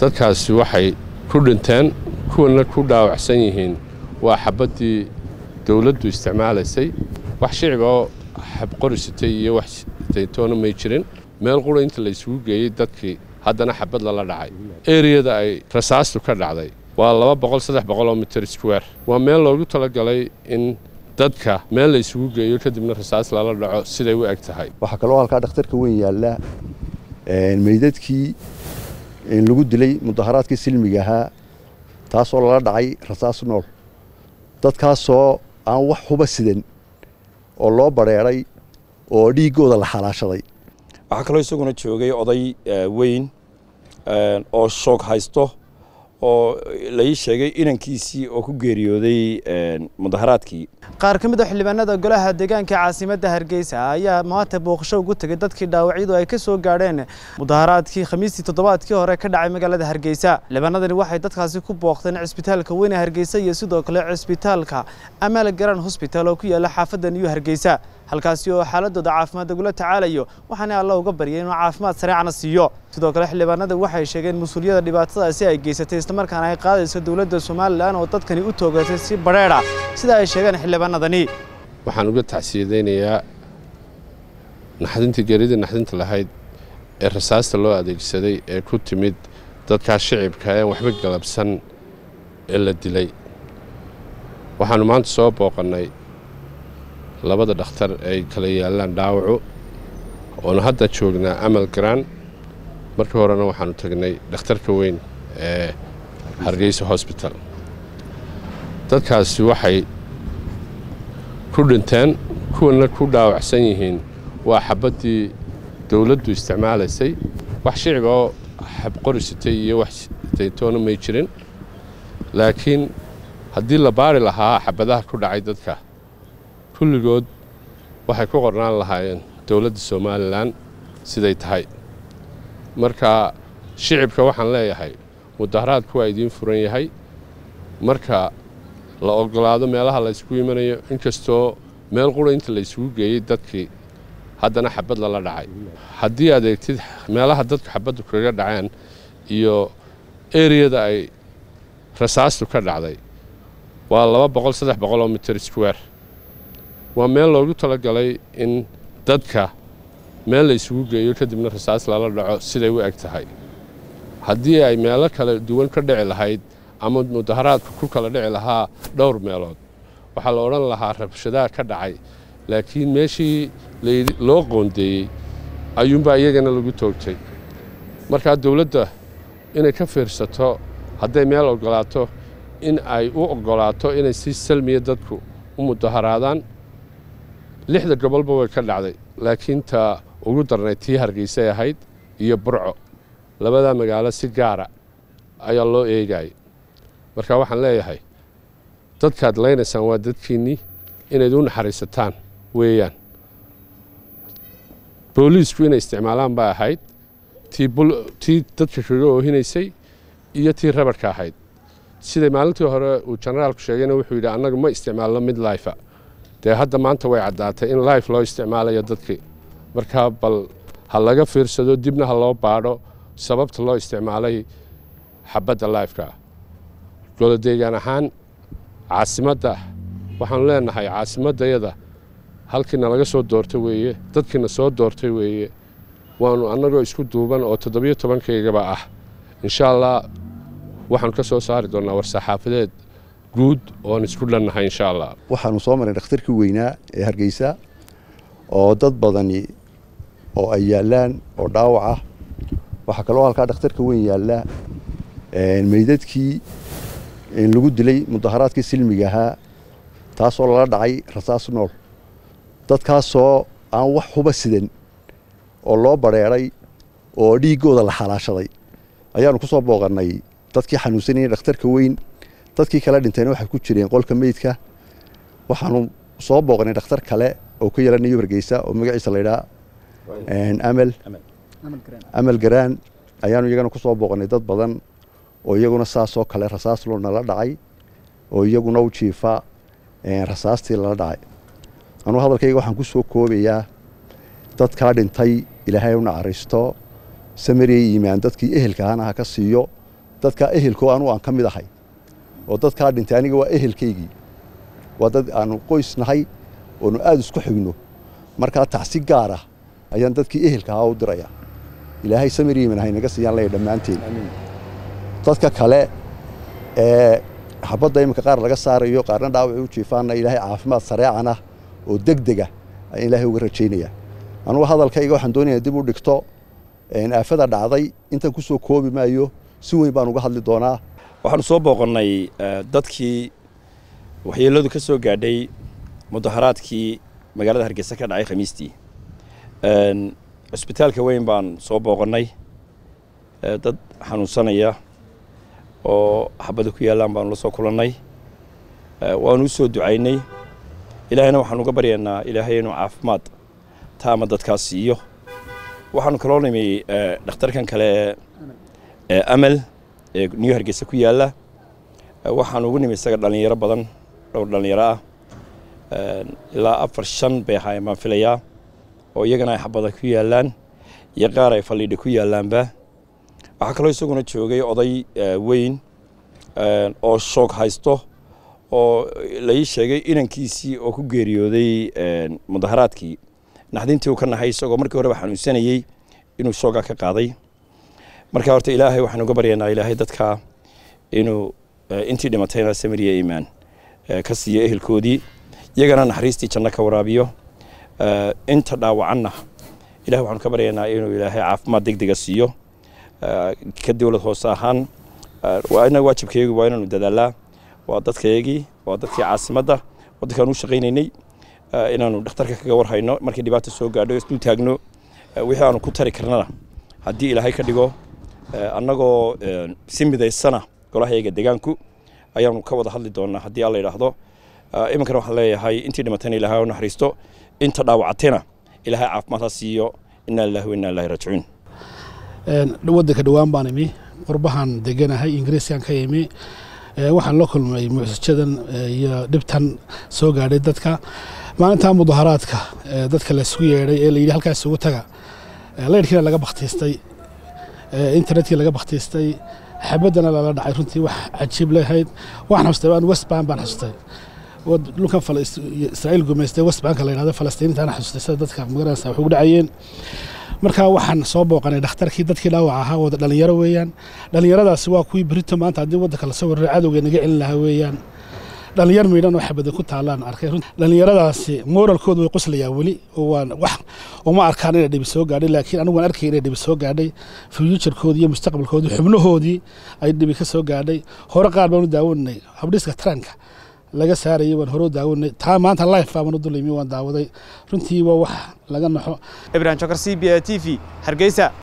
dadkaasi waxay ku dhinteen kuwana ku dhaawacsan yihiin waa xabaddii dowladdu isticmaalaysay wax shicib oo xabqorisitay iyo wax taytoona may jirin meel qura inta la isugu geeyey dadkii haddana xabad lala dhacay eriyada ay rasaastu ka dhacday waa laba boqol saddex boqoloo mitir square waa meel loogu talagalay in dadka meel la isugu geeyo kadibna rasaas lala dhaco siday u eg tahay waxaa kaloo halkaa dhakhtarka weyn yaalla meydadkii lagu dilay mudaharaadkii silmiga ahaa taasoo lala dhacay rasaas nool dadkaasoo aan wax huba sidan oo loo badrheeray oo dhiiggooda la xalaashaday waxaa kaloo isaguna joogay oday weyn oo shoog haysto oo lai sheegay inankiisii oo ku geeriyooday mudaharaadkii qaar ka mid a xildhibaanada golaha deegaanka caasimadda hargeysa ayaa maanta booqasho ugu tegay dadkii dhaawacyadu ay ka soo gaadheen mudaharaadkii khamiistii toddobaadkii hore ka dhacay magaalada hargeysa xildhibaanadani waxay dadkaasi ku booqdeen cisbitaalka weyne hargeysa iyo sidoo kale cisbitaalka amal garan hosbital oo ku yaala xaafadda new hargeysa halkaasi oo xaaladooda caafimaad lagula tacaalayo waxaana alla uga baryay inuu caafimaad sareecana siiyo sidoo kale xildhibaanada waxay sheegeen mas-uuliyadda dhibaatadaasi ay geysatay islamarkaana ay qaadayso dowladda somalilan oo dadkani u toogatay si badheedha sida ay sheegeen xildhibaanadani waxaan uga tacsiyadaynayaa naxdintii geeridii naxdinta lahayd ee rasaasta loo adeegsaday ee ku timid dadkaas shicibka ee waxba galabsan ee la dilay waxaannu maanta soo booqannay labada dhakhtar ay kala yaallaan dhaawacu oonu hadda joognaa amal garaan markii horena waxaannu tagnay dhakhtarka weyn ee hargeysa hosbital dadkaasi waxay ku dhinteen kuwana ku dhaawacsan yihiin waa xabaddii dowladdu isticmaalaysay wax shicib oo xabqorisitay iyo wax taytoona may jirin laakiin haddii la baari lahaa xabadaha ku dhacay dadka kulligood waxay ku qornaan lahaayeen dowladda somalilan siday tahay marka shicibka waxaan leeyahay mudaharaadku waa idiin furan yahay marka la ogolaado meelaha la ysku imanayo inkastoo meel qura inta la isugu geeyey dadkii haddana xabad lala dhacay haddii aad eegtid meelaha dadku xabaddu kaga dhaceen iyo eriyada ay rasaastu ka dhacday waa laba boqol saddex boqoloo mitir square waa meel loogu talagalay in dadka meel la isugu geeyo kadibna rasaas lala dhaco siday u eg tahay haddii ay meelo kala duwan ka dhici lahayd ama mudaharaadku ku kala dhici lahaa dhowr meelood waxaa la odhan lahaa rabshadaha ka dhacay laakiin meeshii loo qoondeeyey ayuunbaa iyagana lagu toogtay markaa dowladda inay ka fiirsato hadday meel ogolaato in ay u ogolaato inay si salmiya dadku u mudaharaadaan lixda gobolba way ka dhacday laakiin ta ugu darnay tii hargeysay ahayd iyo burco labadaa magaalo si gaara ayaa loo eegayay marka waxaan leeyahay dadkaad laynaysaan waa dadkiinnii inayd u naxariisataan weeyaan booliisku inay isticmaalaan baa ahayd tii dadka kaga oohinaysay iyo tii rabarka ahayd siday maalintii hore uu jenaraalku sheegayna wuxuu yidhi annagu ma isticmaalno mid laifa dee hadda maanta way caddaatay in life loo isticmaalayo dadkii markaa bal ha laga fiirsado dibna ha loo baadho sababta loo isticmaalay xabadda lifeka golodeegaan ahaan caasimadda waxaanu leenahay caasimaddayada halkiina laga soo doortay weeye dadkiina soo doortay weeye waanu annagoo isku duuban oo toddobiyo tobankaygaba ah insha allah waxaanu ka soo saari doonnaa war-saxaafadeed guud oon isku dhannahay insha allah waxaanu soo maray dhakhtarkii weynaa ee hargeysa oo dad badani oo ay yaallaan oo dhaawac ah waxaa kaloo halkaa dhakhtarka weyn yaalla meydadkii lagu dilay mudaharaadkii silmiga ahaa taasoo lala dhacay rasaas nool dadkaasoo aan wax huba sidan oo loo badrheeray oo dhiiggooda la xalaashaday ayaanu ku soo booqannay dadkii xanuunsanayay dhakhtarka weyn dadkii kala dhintayna waxay ku jireen qolka meydka waxaanu soo booqnay dhakhtar kale oo ka yaala new hargeysa oo magaciisa laydhaa amal amal garaan ayaanu iyagana ku soo booqnay dad badan oo iyaguna saasoo kale rasaas loo nala dhacay oo iyaguna u jiifa rasaastii lala dhacay anuu hadalkayga waxaan ku soo koobayaa dadkaa dhintay ilaahay u naxariisto samariyay iimaan dadkii ehelka ahana ha ka siiyo dadkaa ehelkoo anugu aan ka mid ahay oo dadkaa dhintay aniga waa ehelkaygii waa dad aanu qoys nahay oonu aada isku xigno markaa tacsi gaar ah ayaan dadkii ehelka ahaa u diraya ilaahay samir yiman haynaga siiyaan leeya dhammaanteen dadka kale ee xabadda iminka qaar laga saarayo qaarna dhaawacay u jiifaanna ilaahay caafimaad sareecanah oo deg dega ayaan ilaahay uga rajaynaya anugu hadalkayga waxaan doonaya dib u dhigto aafada dhacday intan ku soo koobi maayo si weyn baan uga hadli doonaa waxaanu soo booqannay dadkii waxyeelladu ka soo gaadhay mudaharaadkii magaalada hargeysa ka dhacay khamiistii cusbitaalka weyn baan soo booqannay dad xanuunsanaya oo xabada ku yaallaan baanu la soo kulannay waanu u soo ducaynay ilaahayna waxaanu uga baryaynaa ilaahay inuu caafimaad taama dadkaas siiyo waxaanu kaloo nimi dhakhtarkan kale ee amal ee new hargeysa ku yaalla waxaanu ugu nimi isaga dhallinyaro badan dhowr dhallinyaro ah ilaa afar shan bay ahaayeen baan filayaa oo iyagana ay xabada ku yaallaan iyo qaar ay faldhiidha ku yaallaanba waxaa kaloo isaguna joogay oday weyn oo shoog haysto oo lai sheegay inankiisii oo ku geeriyooday mudaharaadkii naxdintii uu ka nahay isagoo markii horeba xanuunsanayey inuu shoogaa ka qaaday marka horta ilaahay waxaanu uga baryaynaa ilaahay dadka inuu intii dhimatayna samiriya iimaan ka siiyo ehelkoodii iyagana naxariistii janno ka waraabiyo inta dhaawacanna ilahay waxaanu ka baryaynaa inuu ilaahay caafimaad deg dega siiyo ka dowlad hoose ahaan ina waajibkaygu waa inaanu dadaalaa waa dadkayagii waa dadkii caasimadda waddankaan u shaqaynaynay inaanu dhakhtarka kaga warhayno markii dhibaata soo gaadho isdul taagno wixii aanu ku tari karnana haddii ilaahay ka dhigo annagoo si midaysana golahayaga degaanku ayaanu ka wada hadli doonaa haddii alla yidhaahdo iminkana waxaan leeyahay intii dhimatayna ilahay u naxariisto inta dhaawacatayna ilaahay caafimaad ha siiyo inaa lillahi wa inaa ilahi raajicuun waddanka dhowaan baan imi qurbahan deganahay ingiriiskan ka imi waxaan la kulmay mucsijadan iyo dhibtan soo gaadhay dadka maalintaa mudaharaadka dadka laysku yeedhay ee layidhi halkaas isugu taga laydhkiina laga bakhtiistay internetkii laga bakhtiistay xabaddana lala dhacay runtii wax cajiib lehayd waxaan xustay aan westbank baan xustay dhulkan israa'iil gumaystay westbanka la yidhahdo falastiiniintaana xustay sida dadka magaranaysa wax ugu dhacayeen markaa waxaan soo booqanay dhakhtarkii dadkii dhaawac ahaa wada dhallinyaro weeyaan dhallinyaradaasi waa kuwii berito maanta haddii waddanka lasoo warray cadowga naga celin lahaa weeyaan dhallinyar miidhan oo xabada ku taallaan arkay dhallinyaradaasi mooralkoodu way qoslayaan weli waan wax uma arkaan inay dhibi soo gaadhay laakiin anigu waan arkay inay dhibi soo gaadhay fuuturkoodii iyo mustaqbalkoodii xubnahoodii ay dhibi ka soo gaadhay hore qaar baan u daawanay habdhiska taranka laga saarayay waan hore u daawanay taa maanta life baan u dulimi waan daawaday runtii waa wax laga naxo ibrahim jokar c b a t v hargeysa